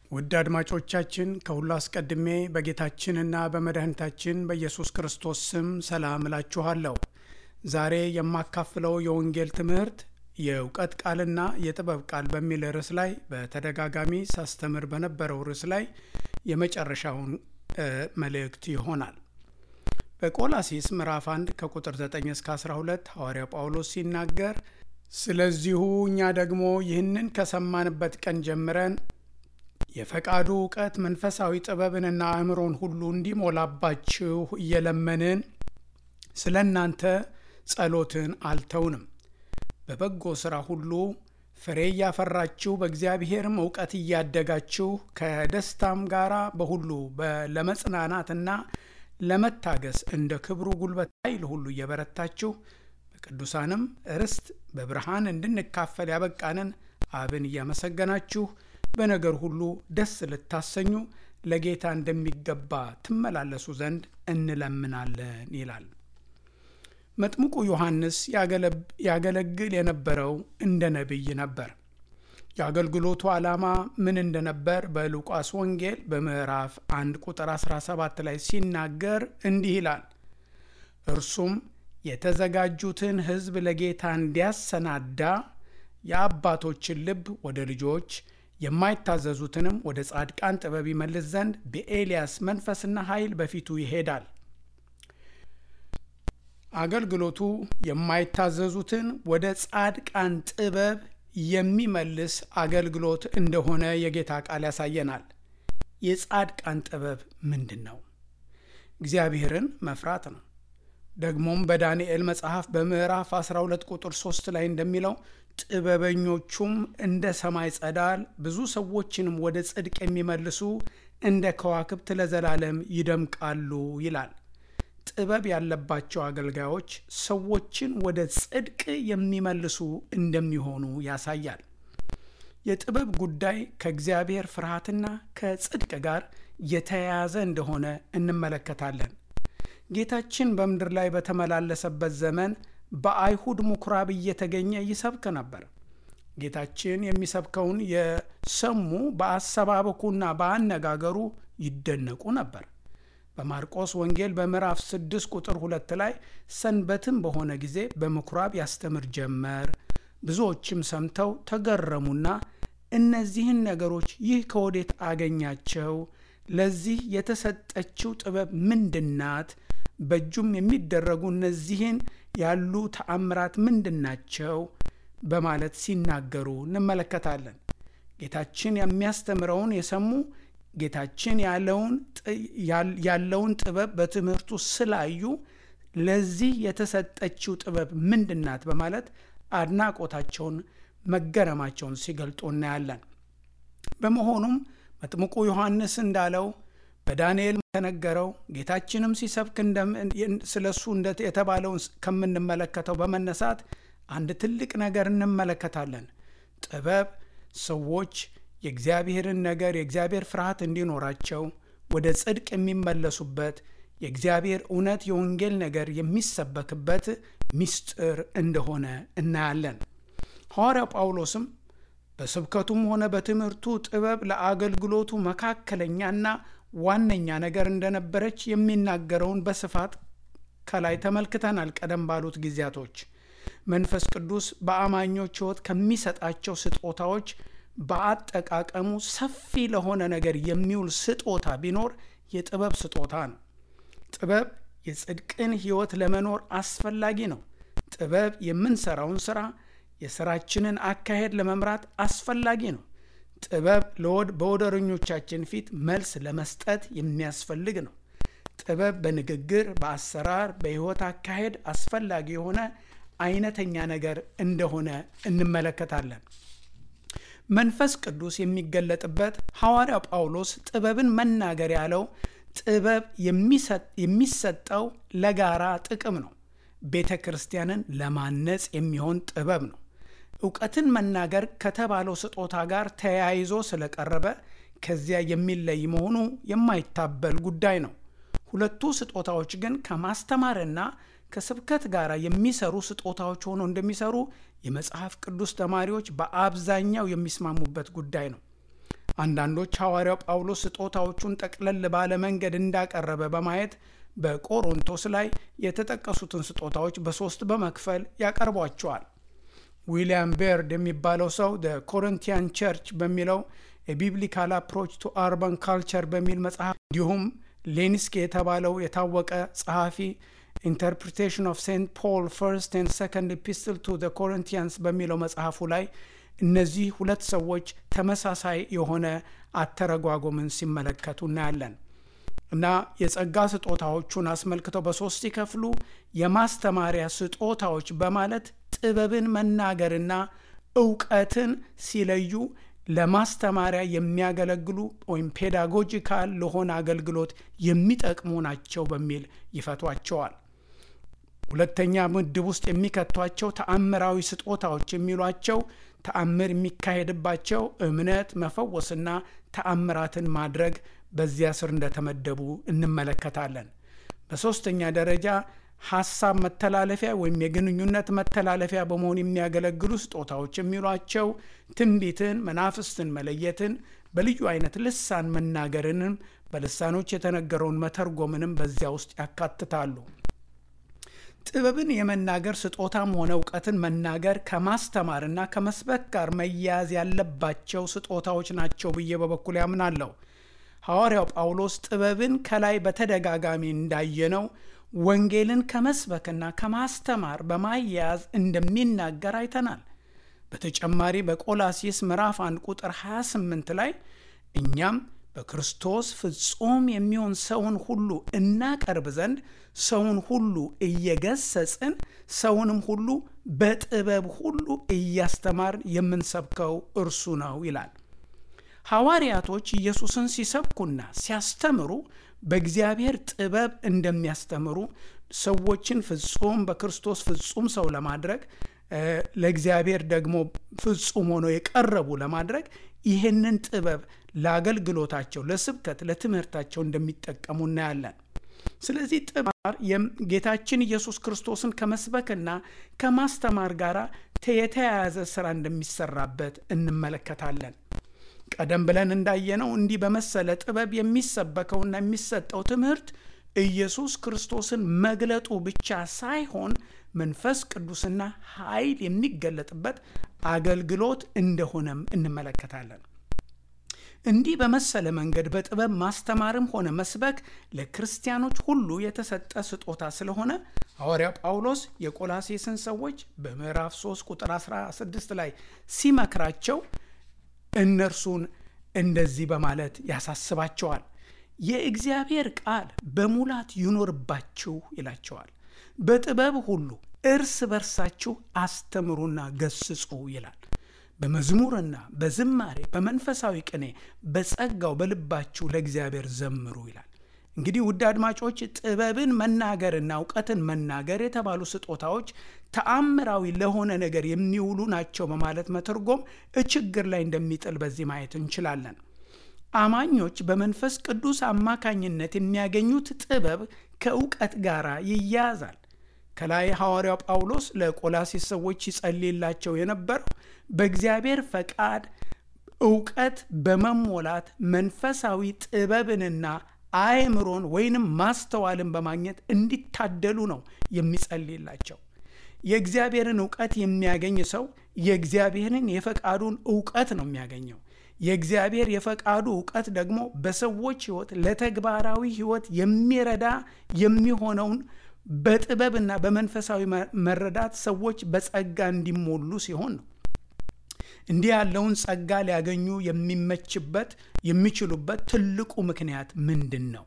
ውድ አድማጮቻችን ከሁሉ አስቀድሜ በጌታችንና በመድኃኒታችን በኢየሱስ ክርስቶስ ስም ሰላም እላችኋለሁ። ዛሬ የማካፍለው የወንጌል ትምህርት የእውቀት ቃልና የጥበብ ቃል በሚል ርዕስ ላይ በተደጋጋሚ ሳስተምር በነበረው ርዕስ ላይ የመጨረሻውን መልእክት ይሆናል። በቆላሲስ ምዕራፍ 1 ከቁጥር 9 እስከ 12 ሐዋርያው ጳውሎስ ሲናገር ስለዚሁ እኛ ደግሞ ይህንን ከሰማንበት ቀን ጀምረን የፈቃዱ እውቀት መንፈሳዊ ጥበብንና አእምሮን ሁሉ እንዲሞላባችሁ እየለመንን ስለ እናንተ ጸሎትን አልተውንም። በበጎ ሥራ ሁሉ ፍሬ እያፈራችሁ በእግዚአብሔርም እውቀት እያደጋችሁ ከደስታም ጋር በሁሉ ለመጽናናትና ለመታገስ እንደ ክብሩ ጉልበት ኃይል ሁሉ እየበረታችሁ በቅዱሳንም ርስት በብርሃን እንድንካፈል ያበቃንን አብን እያመሰገናችሁ በነገር ሁሉ ደስ ልታሰኙ ለጌታ እንደሚገባ ትመላለሱ ዘንድ እንለምናለን ይላል። መጥምቁ ዮሐንስ ያገለግል የነበረው እንደ ነቢይ ነበር። የአገልግሎቱ ዓላማ ምን እንደነበር በሉቃስ ወንጌል በምዕራፍ 1 ቁጥር 17 ላይ ሲናገር እንዲህ ይላል። እርሱም የተዘጋጁትን ሕዝብ ለጌታ እንዲያሰናዳ የአባቶችን ልብ ወደ ልጆች የማይታዘዙትንም ወደ ጻድቃን ጥበብ ይመልስ ዘንድ በኤልያስ መንፈስና ኃይል በፊቱ ይሄዳል። አገልግሎቱ የማይታዘዙትን ወደ ጻድቃን ጥበብ የሚመልስ አገልግሎት እንደሆነ የጌታ ቃል ያሳየናል። የጻድቃን ጥበብ ምንድን ነው? እግዚአብሔርን መፍራት ነው። ደግሞም በዳንኤል መጽሐፍ በምዕራፍ 12 ቁጥር 3 ላይ እንደሚለው ጥበበኞቹም እንደ ሰማይ ጸዳል ብዙ ሰዎችንም ወደ ጽድቅ የሚመልሱ እንደ ከዋክብት ለዘላለም ይደምቃሉ ይላል። ጥበብ ያለባቸው አገልጋዮች ሰዎችን ወደ ጽድቅ የሚመልሱ እንደሚሆኑ ያሳያል። የጥበብ ጉዳይ ከእግዚአብሔር ፍርሃትና ከጽድቅ ጋር የተያያዘ እንደሆነ እንመለከታለን። ጌታችን በምድር ላይ በተመላለሰበት ዘመን በአይሁድ ምኩራብ እየተገኘ ይሰብክ ነበር። ጌታችን የሚሰብከውን የሰሙ በአሰባበኩና በአነጋገሩ ይደነቁ ነበር። በማርቆስ ወንጌል በምዕራፍ 6 ቁጥር ሁለት ላይ ሰንበትም በሆነ ጊዜ በምኩራብ ያስተምር ጀመር። ብዙዎችም ሰምተው ተገረሙና እነዚህን ነገሮች ይህ ከወዴት አገኛቸው? ለዚህ የተሰጠችው ጥበብ ምንድናት? በእጁም የሚደረጉ እነዚህን ያሉ ተአምራት ምንድናቸው? በማለት ሲናገሩ እንመለከታለን። ጌታችን የሚያስተምረውን የሰሙ ጌታችን ያለውን ጥበብ በትምህርቱ ስላዩ ለዚህ የተሰጠችው ጥበብ ምንድናት? በማለት አድናቆታቸውን፣ መገረማቸውን ሲገልጡ እናያለን። በመሆኑም መጥምቁ ዮሐንስ እንዳለው በዳንኤል ተነገረው ጌታችንም ሲሰብክ ስለ እሱ የተባለውን ከምንመለከተው በመነሳት አንድ ትልቅ ነገር እንመለከታለን። ጥበብ ሰዎች የእግዚአብሔርን ነገር የእግዚአብሔር ፍርሃት እንዲኖራቸው ወደ ጽድቅ የሚመለሱበት የእግዚአብሔር እውነት የወንጌል ነገር የሚሰበክበት ምስጢር እንደሆነ እናያለን። ሐዋርያው ጳውሎስም በስብከቱም ሆነ በትምህርቱ ጥበብ ለአገልግሎቱ መካከለኛና ዋነኛ ነገር እንደነበረች የሚናገረውን በስፋት ከላይ ተመልክተናል። ቀደም ባሉት ጊዜያቶች መንፈስ ቅዱስ በአማኞች ሕይወት ከሚሰጣቸው ስጦታዎች በአጠቃቀሙ ሰፊ ለሆነ ነገር የሚውል ስጦታ ቢኖር የጥበብ ስጦታ ነው። ጥበብ የጽድቅን ሕይወት ለመኖር አስፈላጊ ነው። ጥበብ የምንሰራውን ስራ የስራችንን አካሄድ ለመምራት አስፈላጊ ነው። ጥበብ በወደረኞቻችን ፊት መልስ ለመስጠት የሚያስፈልግ ነው። ጥበብ በንግግር፣ በአሰራር፣ በሕይወት አካሄድ አስፈላጊ የሆነ አይነተኛ ነገር እንደሆነ እንመለከታለን። መንፈስ ቅዱስ የሚገለጥበት ሐዋርያው ጳውሎስ ጥበብን መናገር ያለው ጥበብ የሚሰጠው ለጋራ ጥቅም ነው። ቤተ ክርስቲያንን ለማነጽ የሚሆን ጥበብ ነው። እውቀትን መናገር ከተባለው ስጦታ ጋር ተያይዞ ስለቀረበ ከዚያ የሚለይ መሆኑ የማይታበል ጉዳይ ነው። ሁለቱ ስጦታዎች ግን ከማስተማርና ከስብከት ጋር የሚሰሩ ስጦታዎች ሆነው እንደሚሰሩ የመጽሐፍ ቅዱስ ተማሪዎች በአብዛኛው የሚስማሙበት ጉዳይ ነው። አንዳንዶች ሐዋርያው ጳውሎስ ስጦታዎቹን ጠቅለል ባለ መንገድ እንዳቀረበ በማየት በቆሮንቶስ ላይ የተጠቀሱትን ስጦታዎች በሶስት በመክፈል ያቀርቧቸዋል። ዊሊያም ቤርድ የሚባለው ሰው ደ ኮሪንቲያን ቸርች በሚለው የቢብሊካል አፕሮች ቱ አርባን ካልቸር በሚል መጽሐፍ እንዲሁም ሌኒስኪ የተባለው የታወቀ ጸሐፊ ኢንተርፕሪቴሽን ኦፍ ሴንት ፖል ፈርስት ኤንድ ሰከንድ ኢፒስትል ቱ ደ ኮሪንቲያንስ በሚለው መጽሐፉ ላይ እነዚህ ሁለት ሰዎች ተመሳሳይ የሆነ አተረጓጎምን ሲመለከቱ እናያለን። እና የጸጋ ስጦታዎቹን አስመልክተው በሶስት ሲከፍሉ የማስተማሪያ ስጦታዎች በማለት ጥበብን መናገርና እውቀትን ሲለዩ ለማስተማሪያ የሚያገለግሉ ወይም ፔዳጎጂካል ለሆነ አገልግሎት የሚጠቅሙ ናቸው በሚል ይፈቷቸዋል። ሁለተኛ ምድብ ውስጥ የሚከቷቸው ተአምራዊ ስጦታዎች የሚሏቸው ተአምር የሚካሄድባቸው እምነት፣ መፈወስና ተአምራትን ማድረግ በዚያ ስር እንደተመደቡ እንመለከታለን። በሦስተኛ ደረጃ ሀሳብ መተላለፊያ ወይም የግንኙነት መተላለፊያ በመሆን የሚያገለግሉ ስጦታዎች የሚሏቸው ትንቢትን፣ መናፍስትን መለየትን፣ በልዩ አይነት ልሳን መናገርንም በልሳኖች የተነገረውን መተርጎምንም በዚያ ውስጥ ያካትታሉ። ጥበብን የመናገር ስጦታም ሆነ እውቀትን መናገር ከማስተማርና ከመስበክ ጋር መያያዝ ያለባቸው ስጦታዎች ናቸው ብዬ በበኩል ያምናለሁ። ሐዋርያው ጳውሎስ ጥበብን ከላይ በተደጋጋሚ እንዳየነው ወንጌልን ከመስበክና ከማስተማር በማያያዝ እንደሚናገር አይተናል። በተጨማሪ በቆላሲስ ምዕራፍ 1 ቁጥር 28 ላይ እኛም በክርስቶስ ፍጹም የሚሆን ሰውን ሁሉ እናቀርብ ዘንድ ሰውን ሁሉ እየገሰጽን ሰውንም ሁሉ በጥበብ ሁሉ እያስተማርን የምንሰብከው እርሱ ነው ይላል። ሐዋርያቶች ኢየሱስን ሲሰብኩና ሲያስተምሩ በእግዚአብሔር ጥበብ እንደሚያስተምሩ ሰዎችን ፍጹም በክርስቶስ ፍጹም ሰው ለማድረግ ለእግዚአብሔር ደግሞ ፍጹም ሆነው የቀረቡ ለማድረግ ይህንን ጥበብ ለአገልግሎታቸው፣ ለስብከት፣ ለትምህርታቸው እንደሚጠቀሙ እናያለን። ስለዚህ ጥበብ ጌታችን ኢየሱስ ክርስቶስን ከመስበክና ከማስተማር ጋር የተያያዘ ስራ እንደሚሰራበት እንመለከታለን። ቀደም ብለን እንዳየነው እንዲህ በመሰለ ጥበብ የሚሰበከውና የሚሰጠው ትምህርት ኢየሱስ ክርስቶስን መግለጡ ብቻ ሳይሆን መንፈስ ቅዱስና ኃይል የሚገለጥበት አገልግሎት እንደሆነም እንመለከታለን። እንዲህ በመሰለ መንገድ በጥበብ ማስተማርም ሆነ መስበክ ለክርስቲያኖች ሁሉ የተሰጠ ስጦታ ስለሆነ ሐዋርያው ጳውሎስ የቆላሴስን ሰዎች በምዕራፍ 3 ቁጥር 16 ላይ ሲመክራቸው እነርሱን እንደዚህ በማለት ያሳስባቸዋል። የእግዚአብሔር ቃል በሙላት ይኖርባችሁ ይላቸዋል። በጥበብ ሁሉ እርስ በርሳችሁ አስተምሩና ገስጹ ይላል። በመዝሙርና በዝማሬ በመንፈሳዊ ቅኔ በጸጋው በልባችሁ ለእግዚአብሔር ዘምሩ ይላል። እንግዲህ ውድ አድማጮች ጥበብን መናገርና እውቀትን መናገር የተባሉ ስጦታዎች ተአምራዊ ለሆነ ነገር የሚውሉ ናቸው በማለት መተርጎም ችግር ላይ እንደሚጥል በዚህ ማየት እንችላለን። አማኞች በመንፈስ ቅዱስ አማካኝነት የሚያገኙት ጥበብ ከእውቀት ጋር ይያያዛል። ከላይ ሐዋርያው ጳውሎስ ለቆላሲስ ሰዎች ይጸልይላቸው የነበረው በእግዚአብሔር ፈቃድ እውቀት በመሞላት መንፈሳዊ ጥበብንና አእምሮን ወይንም ማስተዋልን በማግኘት እንዲታደሉ ነው የሚጸልይላቸው። የእግዚአብሔርን እውቀት የሚያገኝ ሰው የእግዚአብሔርን የፈቃዱን እውቀት ነው የሚያገኘው። የእግዚአብሔር የፈቃዱ እውቀት ደግሞ በሰዎች ሕይወት ለተግባራዊ ሕይወት የሚረዳ የሚሆነውን በጥበብና በመንፈሳዊ መረዳት ሰዎች በጸጋ እንዲሞሉ ሲሆን ነው። እንዲህ ያለውን ጸጋ ሊያገኙ የሚመችበት የሚችሉበት ትልቁ ምክንያት ምንድን ነው?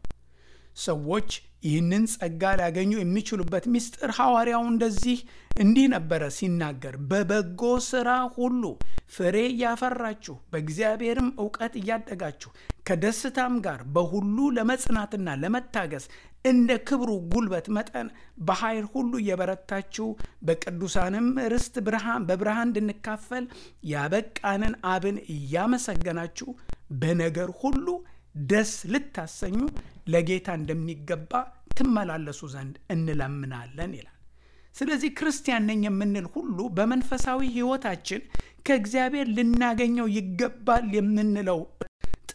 ሰዎች ይህንን ጸጋ ሊያገኙ የሚችሉበት ምስጢር ሐዋርያው እንደዚህ እንዲህ ነበረ ሲናገር፣ በበጎ ሥራ ሁሉ ፍሬ እያፈራችሁ በእግዚአብሔርም እውቀት እያደጋችሁ ከደስታም ጋር በሁሉ ለመጽናትና ለመታገስ እንደ ክብሩ ጉልበት መጠን በኃይል ሁሉ እየበረታችሁ በቅዱሳንም ርስት ብርሃን በብርሃን እንድንካፈል ያበቃንን አብን እያመሰገናችሁ በነገር ሁሉ ደስ ልታሰኙ ለጌታ እንደሚገባ ትመላለሱ ዘንድ እንለምናለን ይላል። ስለዚህ ክርስቲያን ነኝ የምንል ሁሉ በመንፈሳዊ ሕይወታችን ከእግዚአብሔር ልናገኘው ይገባል የምንለው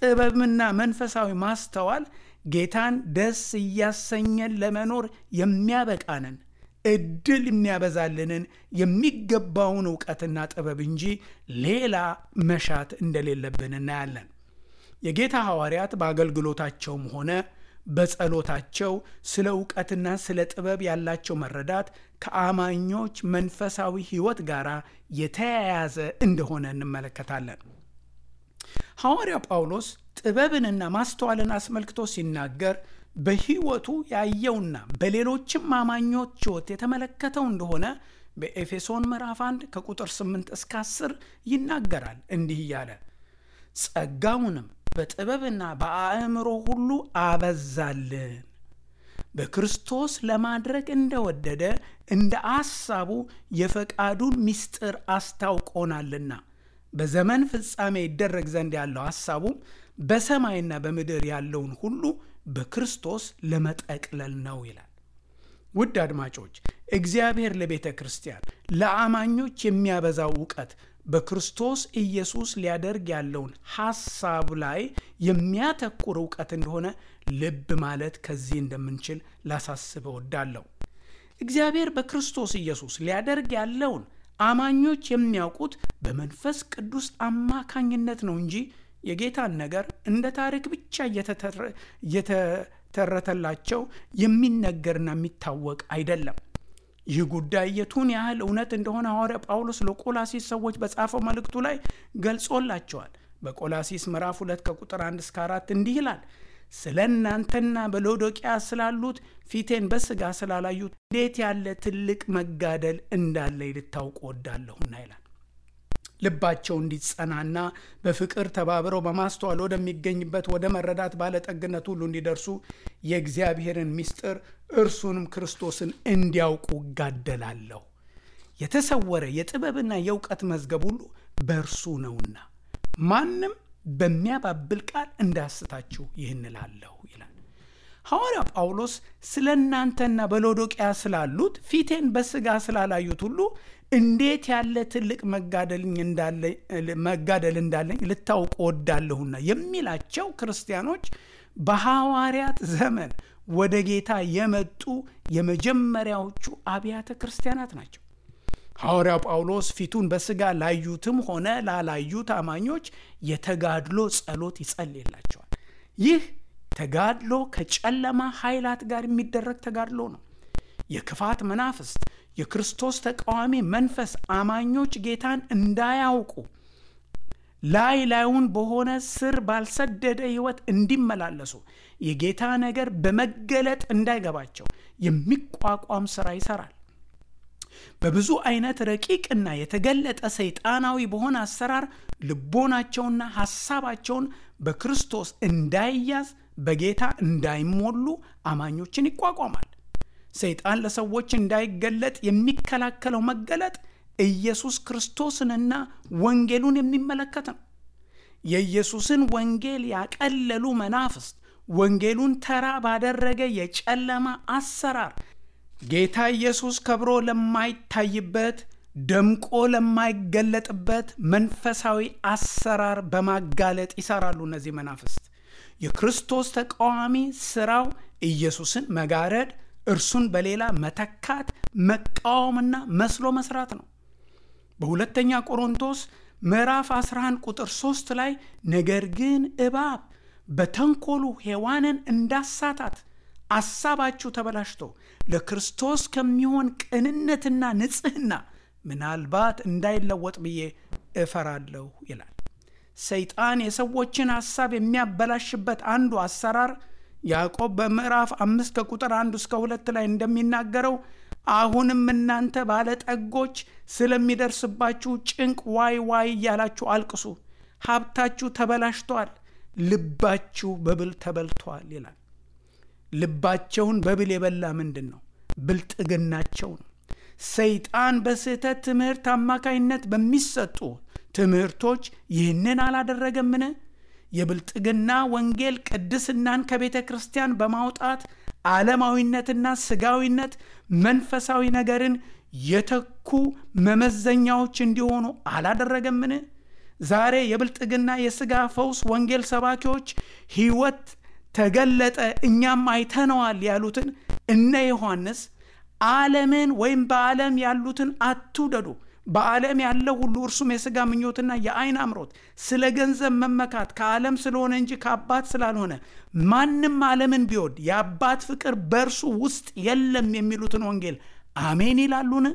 ጥበብና መንፈሳዊ ማስተዋል ጌታን ደስ እያሰኘን ለመኖር የሚያበቃንን እድል የሚያበዛልንን የሚገባውን እውቀትና ጥበብ እንጂ ሌላ መሻት እንደሌለብን እናያለን። የጌታ ሐዋርያት በአገልግሎታቸውም ሆነ በጸሎታቸው ስለ እውቀትና ስለ ጥበብ ያላቸው መረዳት ከአማኞች መንፈሳዊ ሕይወት ጋር የተያያዘ እንደሆነ እንመለከታለን። ሐዋርያው ጳውሎስ ጥበብንና ማስተዋልን አስመልክቶ ሲናገር በሕይወቱ ያየውና በሌሎችም አማኞች ሕይወት የተመለከተው እንደሆነ በኤፌሶን ምዕራፍ 1 ከቁጥር 8 እስከ 10 ይናገራል። እንዲህ እያለ ጸጋውንም በጥበብና በአእምሮ ሁሉ አበዛልን በክርስቶስ ለማድረግ እንደወደደ እንደ አሳቡ የፈቃዱን ምስጢር አስታውቆናልና በዘመን ፍጻሜ ይደረግ ዘንድ ያለው ሐሳቡም በሰማይና በምድር ያለውን ሁሉ በክርስቶስ ለመጠቅለል ነው ይላል። ውድ አድማጮች እግዚአብሔር ለቤተ ክርስቲያን ለአማኞች የሚያበዛው እውቀት በክርስቶስ ኢየሱስ ሊያደርግ ያለውን ሐሳብ ላይ የሚያተኩር እውቀት እንደሆነ ልብ ማለት ከዚህ እንደምንችል ላሳስብ እወዳለሁ። እግዚአብሔር በክርስቶስ ኢየሱስ ሊያደርግ ያለውን አማኞች የሚያውቁት በመንፈስ ቅዱስ አማካኝነት ነው እንጂ የጌታን ነገር እንደ ታሪክ ብቻ እየተተረተላቸው የሚነገርና የሚታወቅ አይደለም። ይህ ጉዳይ የቱን ያህል እውነት እንደሆነ ሐዋርያ ጳውሎስ ለቆላሲስ ሰዎች በጻፈው መልእክቱ ላይ ገልጾላቸዋል። በቆላሲስ ምዕራፍ 2 ከቁጥር 1 እስከ 4 እንዲህ ይላል ስለ እናንተና በሎዶቅያ ስላሉት ፊቴን በሥጋ ስላላዩት እንዴት ያለ ትልቅ መጋደል እንዳለ ልታውቁ ወዳለሁና ይላል። ልባቸው እንዲጸናና በፍቅር ተባብረው በማስተዋል ወደሚገኝበት ወደ መረዳት ባለጠግነት ሁሉ እንዲደርሱ የእግዚአብሔርን ምስጢር እርሱንም ክርስቶስን እንዲያውቁ እጋደላለሁ። የተሰወረ የጥበብና የእውቀት መዝገብ ሁሉ በእርሱ ነውና ማንም በሚያባብል ቃል እንዳያስታችሁ ይህን እላለሁ ይላል ሐዋርያ ጳውሎስ። ስለ እናንተና በሎዶቅያ ስላሉት ፊቴን በሥጋ ስላላዩት ሁሉ እንዴት ያለ ትልቅ መጋደል እንዳለኝ ልታውቁ ወዳለሁና የሚላቸው ክርስቲያኖች በሐዋርያት ዘመን ወደ ጌታ የመጡ የመጀመሪያዎቹ አብያተ ክርስቲያናት ናቸው። ሐዋርያው ጳውሎስ ፊቱን በሥጋ ላዩትም ሆነ ላላዩት አማኞች የተጋድሎ ጸሎት ይጸልይላቸዋል። ይህ ተጋድሎ ከጨለማ ኃይላት ጋር የሚደረግ ተጋድሎ ነው። የክፋት መናፍስት፣ የክርስቶስ ተቃዋሚ መንፈስ አማኞች ጌታን እንዳያውቁ ላይ ላዩን በሆነ ስር ባልሰደደ ሕይወት እንዲመላለሱ የጌታ ነገር በመገለጥ እንዳይገባቸው የሚቋቋም ሥራ ይሠራል። በብዙ አይነት ረቂቅና የተገለጠ ሰይጣናዊ በሆነ አሰራር ልቦናቸውና ሐሳባቸውን በክርስቶስ እንዳይያዝ በጌታ እንዳይሞሉ አማኞችን ይቋቋማል። ሰይጣን ለሰዎች እንዳይገለጥ የሚከላከለው መገለጥ ኢየሱስ ክርስቶስንና ወንጌሉን የሚመለከት ነው። የኢየሱስን ወንጌል ያቀለሉ መናፍስት ወንጌሉን ተራ ባደረገ የጨለማ አሰራር ጌታ ኢየሱስ ከብሮ ለማይታይበት ደምቆ ለማይገለጥበት መንፈሳዊ አሰራር በማጋለጥ ይሰራሉ። እነዚህ መናፍስት የክርስቶስ ተቃዋሚ ስራው ኢየሱስን መጋረድ፣ እርሱን በሌላ መተካት፣ መቃወምና መስሎ መስራት ነው። በሁለተኛ ቆሮንቶስ ምዕራፍ 11 ቁጥር 3 ላይ ነገር ግን እባብ በተንኮሉ ሔዋንን እንዳሳታት አሳባችሁ ተበላሽቶ ለክርስቶስ ከሚሆን ቅንነትና ንጽሕና ምናልባት እንዳይለወጥ ብዬ እፈራለሁ ይላል። ሰይጣን የሰዎችን ሐሳብ የሚያበላሽበት አንዱ አሰራር ያዕቆብ በምዕራፍ አምስት ከቁጥር አንዱ እስከ ሁለት ላይ እንደሚናገረው አሁንም እናንተ ባለጠጎች ስለሚደርስባችሁ ጭንቅ ዋይ ዋይ እያላችሁ አልቅሱ፣ ሀብታችሁ ተበላሽቷል፣ ልባችሁ በብል ተበልቷል ይላል። ልባቸውን በብል የበላ ምንድን ነው? ብልጥግናቸው ነው። ሰይጣን በስህተት ትምህርት አማካይነት በሚሰጡ ትምህርቶች ይህንን አላደረገምን? የብልጥግና ወንጌል ቅድስናን ከቤተ ክርስቲያን በማውጣት ዓለማዊነትና ስጋዊነት መንፈሳዊ ነገርን የተኩ መመዘኛዎች እንዲሆኑ አላደረገምን? ዛሬ የብልጥግና የሥጋ ፈውስ ወንጌል ሰባኪዎች ሕይወት ተገለጠ እኛም አይተነዋል ያሉትን እነ ዮሐንስ ዓለምን ወይም በዓለም ያሉትን አትውደዱ በዓለም ያለው ሁሉ እርሱም የሥጋ ምኞትና የአይን አምሮት ስለ ገንዘብ መመካት ከዓለም ስለሆነ እንጂ ከአባት ስላልሆነ ማንም ዓለምን ቢወድ የአባት ፍቅር በእርሱ ውስጥ የለም የሚሉትን ወንጌል አሜን ይላሉን?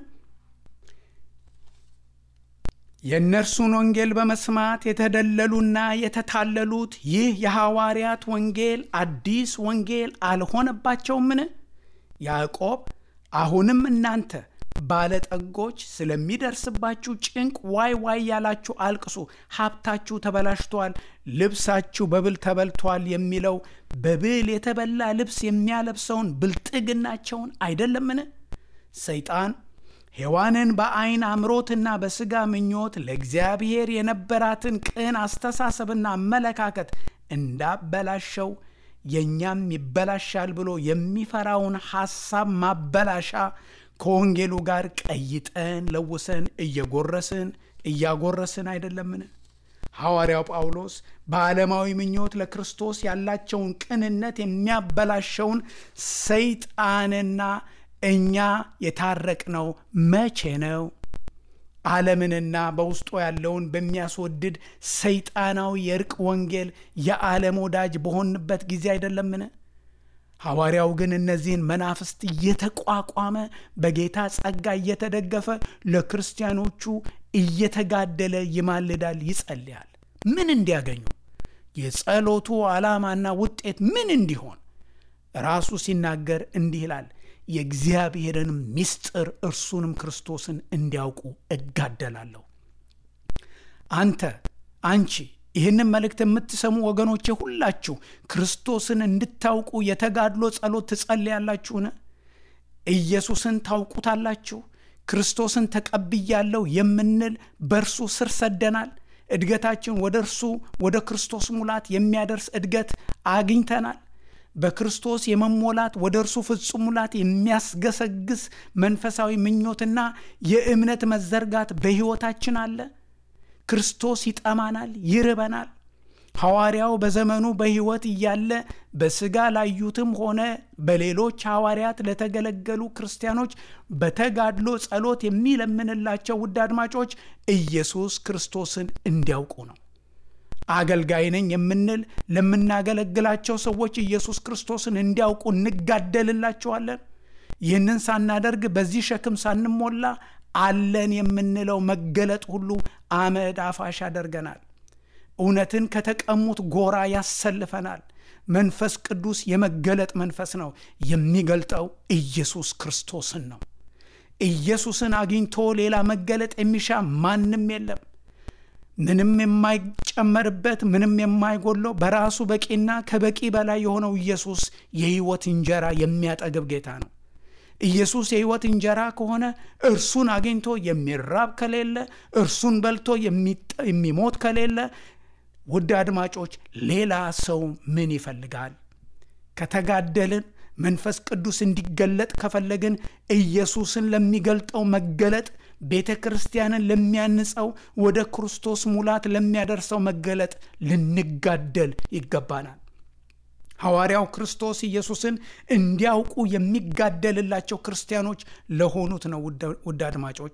የእነርሱን ወንጌል በመስማት የተደለሉና የተታለሉት ይህ የሐዋርያት ወንጌል አዲስ ወንጌል አልሆነባቸውምን? ያዕቆብ አሁንም እናንተ ባለጠጎች ስለሚደርስባችሁ ጭንቅ ዋይ ዋይ ያላችሁ አልቅሱ፣ ሀብታችሁ ተበላሽቷል፣ ልብሳችሁ በብል ተበልቷል የሚለው በብል የተበላ ልብስ የሚያለብሰውን ብልጥግናቸውን አይደለምን? ሰይጣን ሔዋንን በአይን አምሮትና በሥጋ ምኞት ለእግዚአብሔር የነበራትን ቅን አስተሳሰብና አመለካከት እንዳበላሸው የእኛም ይበላሻል ብሎ የሚፈራውን ሐሳብ ማበላሻ ከወንጌሉ ጋር ቀይጠን ለውሰን እየጎረስን እያጎረስን አይደለምን? ሐዋርያው ጳውሎስ በዓለማዊ ምኞት ለክርስቶስ ያላቸውን ቅንነት የሚያበላሸውን ሰይጣንና እኛ የታረቅነው መቼ ነው? ዓለምንና በውስጡ ያለውን በሚያስወድድ ሰይጣናዊ የእርቅ ወንጌል የዓለም ወዳጅ በሆንበት ጊዜ አይደለምን? ሐዋርያው ግን እነዚህን መናፍስት እየተቋቋመ በጌታ ጸጋ እየተደገፈ ለክርስቲያኖቹ እየተጋደለ ይማልዳል፣ ይጸልያል። ምን እንዲያገኙ? የጸሎቱ ዓላማና ውጤት ምን እንዲሆን? ራሱ ሲናገር እንዲህ ይላል የእግዚአብሔርን ምስጢር እርሱንም ክርስቶስን እንዲያውቁ እጋደላለሁ። አንተ አንቺ ይህንን መልእክት የምትሰሙ ወገኖቼ ሁላችሁ ክርስቶስን እንድታውቁ የተጋድሎ ጸሎት ትጸልያላችሁን? ኢየሱስን ታውቁታላችሁ? ክርስቶስን ተቀብያለሁ የምንል በእርሱ ስር ሰደናል። እድገታችን ወደ እርሱ ወደ ክርስቶስ ሙላት የሚያደርስ እድገት አግኝተናል። በክርስቶስ የመሞላት ወደ እርሱ ፍጹም ሙላት የሚያስገሰግስ መንፈሳዊ ምኞትና የእምነት መዘርጋት በሕይወታችን አለ። ክርስቶስ ይጠማናል፣ ይርበናል። ሐዋርያው በዘመኑ በሕይወት እያለ በሥጋ ላዩትም ሆነ በሌሎች ሐዋርያት ለተገለገሉ ክርስቲያኖች በተጋድሎ ጸሎት የሚለምንላቸው ውድ አድማጮች ኢየሱስ ክርስቶስን እንዲያውቁ ነው። አገልጋይ ነኝ የምንል ለምናገለግላቸው ሰዎች ኢየሱስ ክርስቶስን እንዲያውቁ እንጋደልላቸዋለን። ይህንን ሳናደርግ በዚህ ሸክም ሳንሞላ አለን የምንለው መገለጥ ሁሉ አመድ አፋሽ ያደርገናል። እውነትን ከተቀሙት ጎራ ያሰልፈናል። መንፈስ ቅዱስ የመገለጥ መንፈስ ነው። የሚገልጠው ኢየሱስ ክርስቶስን ነው። ኢየሱስን አግኝቶ ሌላ መገለጥ የሚሻ ማንም የለም። ምንም የማይጨመርበት ምንም የማይጎለው በራሱ በቂና ከበቂ በላይ የሆነው ኢየሱስ የሕይወት እንጀራ የሚያጠግብ ጌታ ነው። ኢየሱስ የሕይወት እንጀራ ከሆነ እርሱን አግኝቶ የሚራብ ከሌለ፣ እርሱን በልቶ የሚሞት ከሌለ፣ ውድ አድማጮች ሌላ ሰው ምን ይፈልጋል? ከተጋደልን መንፈስ ቅዱስ እንዲገለጥ ከፈለግን ኢየሱስን ለሚገልጠው መገለጥ ቤተ ክርስቲያንን ለሚያንጸው ወደ ክርስቶስ ሙላት ለሚያደርሰው መገለጥ ልንጋደል ይገባናል። ሐዋርያው ክርስቶስ ኢየሱስን እንዲያውቁ የሚጋደልላቸው ክርስቲያኖች ለሆኑት ነው። ውድ አድማጮች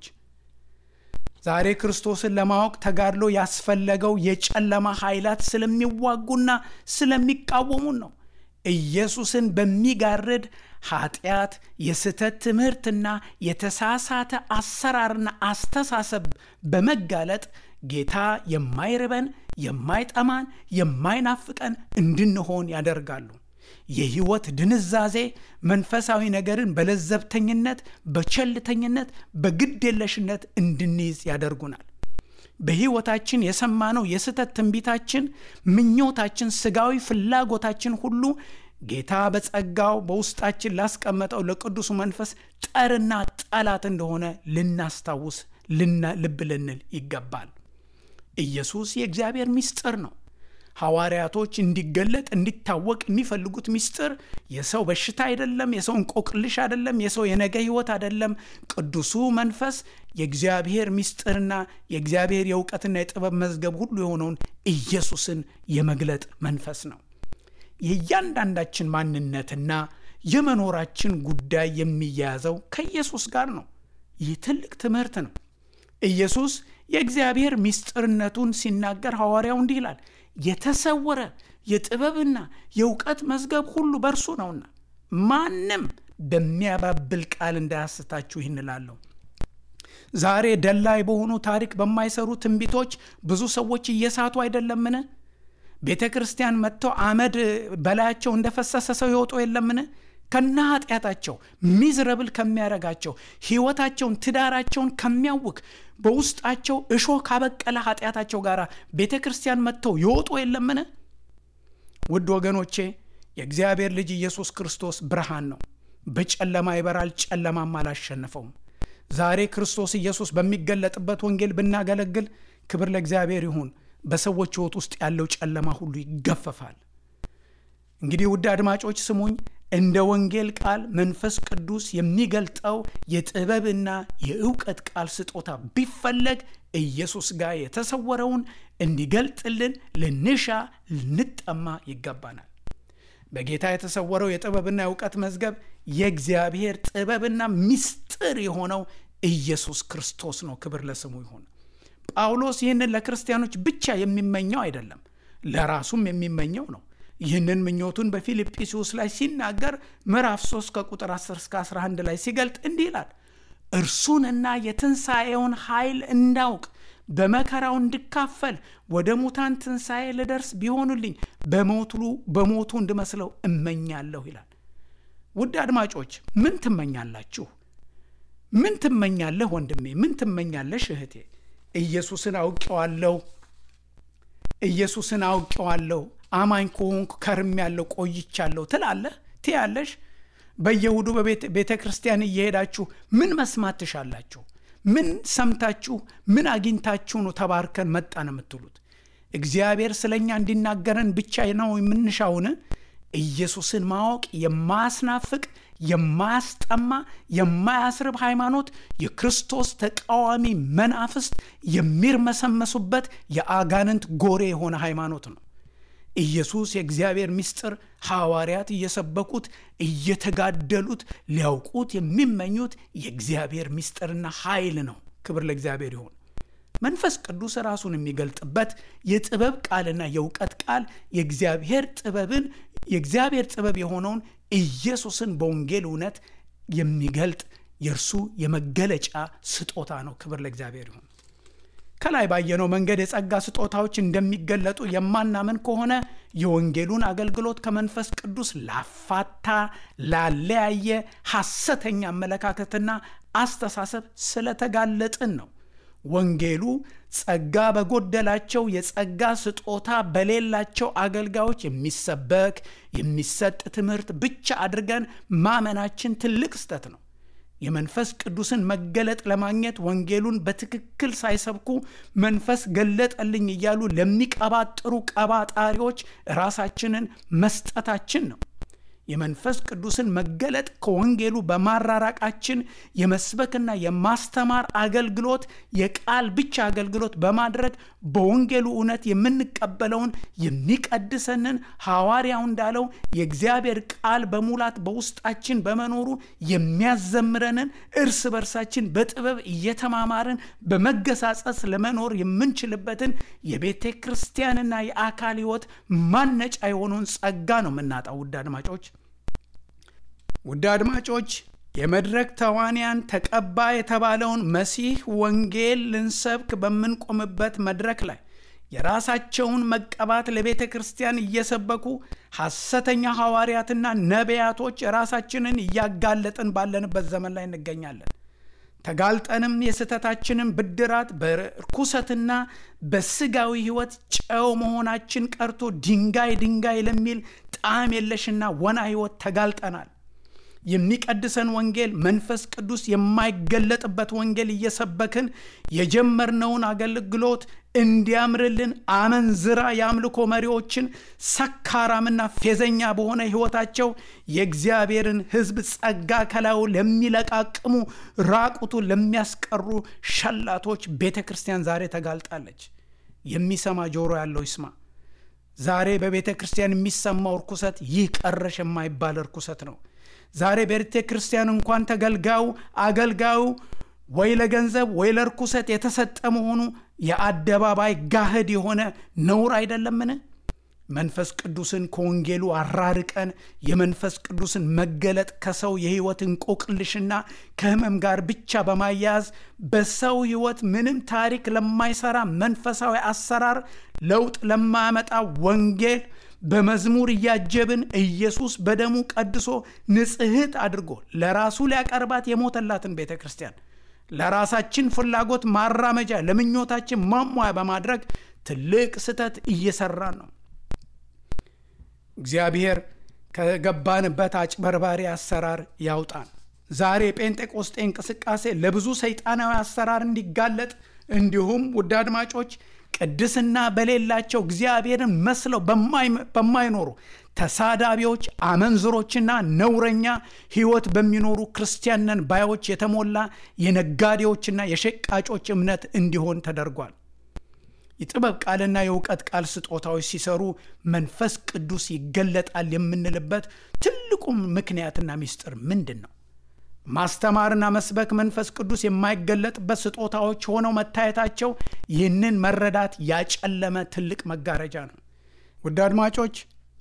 ዛሬ ክርስቶስን ለማወቅ ተጋድሎ ያስፈለገው የጨለማ ኃይላት ስለሚዋጉና ስለሚቃወሙን ነው። ኢየሱስን በሚጋርድ ኃጢአት፣ የስህተት ትምህርትና የተሳሳተ አሰራርና አስተሳሰብ በመጋለጥ ጌታ የማይርበን የማይጠማን የማይናፍቀን እንድንሆን ያደርጋሉ። የሕይወት ድንዛዜ መንፈሳዊ ነገርን በለዘብተኝነት፣ በቸልተኝነት፣ በግድ የለሽነት እንድንይዝ ያደርጉናል። በሕይወታችን የሰማነው የስህተት ትንቢታችን፣ ምኞታችን፣ ስጋዊ ፍላጎታችን ሁሉ ጌታ በጸጋው በውስጣችን ላስቀመጠው ለቅዱሱ መንፈስ ጠርና ጠላት እንደሆነ ልናስታውስ ልብ ልንል ይገባል። ኢየሱስ የእግዚአብሔር ምስጢር ነው። ሐዋርያቶች እንዲገለጥ እንዲታወቅ የሚፈልጉት ምስጢር የሰው በሽታ አይደለም፣ የሰው እንቆቅልሽ አይደለም፣ የሰው የነገ ሕይወት አይደለም። ቅዱሱ መንፈስ የእግዚአብሔር ምስጢርና የእግዚአብሔር የእውቀትና የጥበብ መዝገብ ሁሉ የሆነውን ኢየሱስን የመግለጥ መንፈስ ነው። የእያንዳንዳችን ማንነትና የመኖራችን ጉዳይ የሚያያዘው ከኢየሱስ ጋር ነው። ይህ ትልቅ ትምህርት ነው። ኢየሱስ የእግዚአብሔር ምስጢርነቱን ሲናገር ሐዋርያው እንዲህ ይላል፣ የተሰወረ የጥበብና የእውቀት መዝገብ ሁሉ በእርሱ ነውና ማንም በሚያባብል ቃል እንዳያስታችሁ ይህን እላለሁ። ዛሬ ደላይ በሆኑ ታሪክ በማይሰሩ ትንቢቶች ብዙ ሰዎች እየሳቱ አይደለምን? ቤተ ክርስቲያን መጥተው አመድ በላያቸው እንደፈሰሰ ሰው ይወጡ የለምን? ከነ ኃጢአታቸው ሚዝረብል ከሚያረጋቸው ሕይወታቸውን ትዳራቸውን ከሚያውክ በውስጣቸው እሾህ ካበቀለ ኃጢአታቸው ጋር ቤተ ክርስቲያን መጥተው ይወጡ የለምን? ውድ ወገኖቼ የእግዚአብሔር ልጅ ኢየሱስ ክርስቶስ ብርሃን ነው። በጨለማ ይበራል፣ ጨለማም አላሸነፈውም። ዛሬ ክርስቶስ ኢየሱስ በሚገለጥበት ወንጌል ብናገለግል ክብር ለእግዚአብሔር ይሁን። በሰዎች ሕይወት ውስጥ ያለው ጨለማ ሁሉ ይገፈፋል። እንግዲህ ውድ አድማጮች ስሙኝ። እንደ ወንጌል ቃል መንፈስ ቅዱስ የሚገልጠው የጥበብና የእውቀት ቃል ስጦታ ቢፈለግ ኢየሱስ ጋር የተሰወረውን እንዲገልጥልን ልንሻ ልንጠማ ይገባናል። በጌታ የተሰወረው የጥበብና የእውቀት መዝገብ የእግዚአብሔር ጥበብና ምስጢር የሆነው ኢየሱስ ክርስቶስ ነው። ክብር ለስሙ ይሁን። ጳውሎስ ይህንን ለክርስቲያኖች ብቻ የሚመኘው አይደለም፣ ለራሱም የሚመኘው ነው። ይህንን ምኞቱን በፊልጵስዩስ ላይ ሲናገር ምዕራፍ 3 ከቁጥር 10 እስከ 11 ላይ ሲገልጥ እንዲህ ይላል፣ እርሱንና የትንሣኤውን ኃይል እንዳውቅ በመከራው እንድካፈል ወደ ሙታን ትንሣኤ ልደርስ ቢሆኑልኝ በሞቱ በሞቱ እንድመስለው እመኛለሁ ይላል። ውድ አድማጮች ምን ትመኛላችሁ? ምን ትመኛለህ ወንድሜ? ምን ትመኛለሽ እህቴ? ኢየሱስን አውቄዋለሁ፣ ኢየሱስን አውቄዋለሁ አማኝ ከሆንኩ ከርም ያለው ቆይቻለሁ ትላለህ ትያለሽ። በየእሁዱ በቤተ ክርስቲያን እየሄዳችሁ ምን መስማት ትሻላችሁ? ምን ሰምታችሁ ምን አግኝታችሁ ነው ተባርከን መጣን የምትሉት? እግዚአብሔር ስለ እኛ እንዲናገረን ብቻ ነው የምንሻውን? ኢየሱስን ማወቅ የማያስናፍቅ የማያስጠማ የማያስርብ ሃይማኖት የክርስቶስ ተቃዋሚ መናፍስት የሚርመሰመሱበት የአጋንንት ጎሬ የሆነ ሃይማኖት ነው። ኢየሱስ የእግዚአብሔር ምስጢር ሐዋርያት እየሰበኩት እየተጋደሉት ሊያውቁት የሚመኙት የእግዚአብሔር ምስጢርና ኃይል ነው። ክብር ለእግዚአብሔር ይሁን። መንፈስ ቅዱስ ራሱን የሚገልጥበት የጥበብ ቃልና የእውቀት ቃል የእግዚአብሔር ጥበብን የእግዚአብሔር ጥበብ የሆነውን ኢየሱስን በወንጌል እውነት የሚገልጥ የእርሱ የመገለጫ ስጦታ ነው። ክብር ለእግዚአብሔር ይሁን። ከላይ ባየነው መንገድ የጸጋ ስጦታዎች እንደሚገለጡ የማናምን ከሆነ የወንጌሉን አገልግሎት ከመንፈስ ቅዱስ ላፋታ ላለያየ ሐሰተኛ አመለካከትና አስተሳሰብ ስለተጋለጥን ነው። ወንጌሉ ጸጋ በጎደላቸው የጸጋ ስጦታ በሌላቸው አገልጋዮች የሚሰበክ የሚሰጥ ትምህርት ብቻ አድርገን ማመናችን ትልቅ ስህተት ነው። የመንፈስ ቅዱስን መገለጥ ለማግኘት ወንጌሉን በትክክል ሳይሰብኩ መንፈስ ገለጠልኝ እያሉ ለሚቀባጥሩ ቀባጣሪዎች ራሳችንን መስጠታችን ነው። የመንፈስ ቅዱስን መገለጥ ከወንጌሉ በማራራቃችን የመስበክና የማስተማር አገልግሎት የቃል ብቻ አገልግሎት በማድረግ በወንጌሉ እውነት የምንቀበለውን የሚቀድሰንን ሐዋርያው እንዳለው የእግዚአብሔር ቃል በሙላት በውስጣችን በመኖሩ የሚያዘምረንን እርስ በርሳችን በጥበብ እየተማማርን በመገሳጸስ ለመኖር የምንችልበትን የቤተ ክርስቲያንና የአካል ሕይወት ማነጫ የሆነውን ጸጋ ነው የምናጣው። ውድ አድማጮች ውድ አድማጮች የመድረክ ተዋንያን ተቀባ የተባለውን መሲህ ወንጌል ልንሰብክ በምንቆምበት መድረክ ላይ የራሳቸውን መቀባት ለቤተ ክርስቲያን እየሰበኩ ሐሰተኛ ሐዋርያትና ነቢያቶች ራሳችንን እያጋለጥን ባለንበት ዘመን ላይ እንገኛለን። ተጋልጠንም የስህተታችንን ብድራት በርኩሰትና በስጋዊ ሕይወት ጨው መሆናችን ቀርቶ ድንጋይ ድንጋይ ለሚል ጣዕም የለሽና ወና ሕይወት ተጋልጠናል። የሚቀድሰን ወንጌል መንፈስ ቅዱስ የማይገለጥበት ወንጌል እየሰበክን የጀመርነውን አገልግሎት እንዲያምርልን አመንዝራ የአምልኮ መሪዎችን ሰካራምና ፌዘኛ በሆነ ሕይወታቸው የእግዚአብሔርን ሕዝብ ጸጋ ከላዩ ለሚለቃቅሙ ራቁቱን ለሚያስቀሩ ሸላቶች ቤተ ክርስቲያን ዛሬ ተጋልጣለች። የሚሰማ ጆሮ ያለው ይስማ። ዛሬ በቤተ ክርስቲያን የሚሰማው እርኩሰት ይህ ቀረሽ የማይባል እርኩሰት ነው። ዛሬ ቤተ ክርስቲያን እንኳን ተገልጋዩ አገልጋዩ ወይ ለገንዘብ ወይ ለርኩሰት የተሰጠ መሆኑ የአደባባይ ጋህድ የሆነ ነውር አይደለምን? መንፈስ ቅዱስን ከወንጌሉ አራርቀን የመንፈስ ቅዱስን መገለጥ ከሰው የህይወት እንቆቅልሽና ከህመም ጋር ብቻ በማያያዝ በሰው ህይወት ምንም ታሪክ ለማይሰራ መንፈሳዊ አሰራር ለውጥ ለማያመጣ ወንጌል በመዝሙር እያጀብን ኢየሱስ በደሙ ቀድሶ ንጽሕት አድርጎ ለራሱ ሊያቀርባት የሞተላትን ቤተ ክርስቲያን ለራሳችን ፍላጎት ማራመጃ ለምኞታችን ማሟያ በማድረግ ትልቅ ስህተት እየሰራን ነው። እግዚአብሔር ከገባንበት አጭበርባሪ አሰራር ያውጣን። ዛሬ የጴንጤቆስጤ እንቅስቃሴ ለብዙ ሰይጣናዊ አሰራር እንዲጋለጥ እንዲሁም ውድ አድማጮች ቅድስና በሌላቸው እግዚአብሔርን መስለው በማይኖሩ ተሳዳቢዎች፣ አመንዝሮችና ነውረኛ ሕይወት በሚኖሩ ክርስቲያንን ባዮች የተሞላ የነጋዴዎችና የሸቃጮች እምነት እንዲሆን ተደርጓል። የጥበብ ቃልና የእውቀት ቃል ስጦታዎች ሲሰሩ መንፈስ ቅዱስ ይገለጣል የምንልበት ትልቁም ምክንያትና ምስጢር ምንድን ነው? ማስተማርና መስበክ መንፈስ ቅዱስ የማይገለጥበት ስጦታዎች ሆነው መታየታቸው ይህንን መረዳት ያጨለመ ትልቅ መጋረጃ ነው። ውድ አድማጮች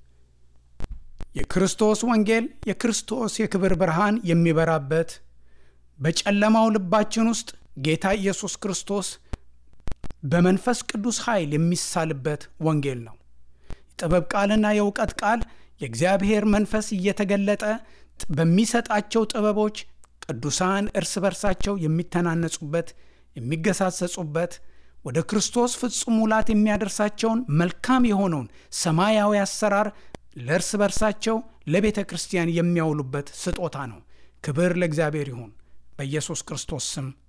የክርስቶስ ወንጌል የክርስቶስ የክብር ብርሃን የሚበራበት በጨለማው ልባችን ውስጥ ጌታ ኢየሱስ ክርስቶስ በመንፈስ ቅዱስ ኃይል የሚሳልበት ወንጌል ነው። የጥበብ ቃልና የእውቀት ቃል የእግዚአብሔር መንፈስ እየተገለጠ በሚሰጣቸው ጥበቦች ቅዱሳን እርስ በርሳቸው የሚተናነጹበት፣ የሚገሳጸጹበት ወደ ክርስቶስ ፍጹም ሙላት የሚያደርሳቸውን መልካም የሆነውን ሰማያዊ አሰራር ለእርስ በርሳቸው ለቤተ ክርስቲያን የሚያውሉበት ስጦታ ነው። ክብር ለእግዚአብሔር ይሁን። በኢየሱስ ክርስቶስ ስም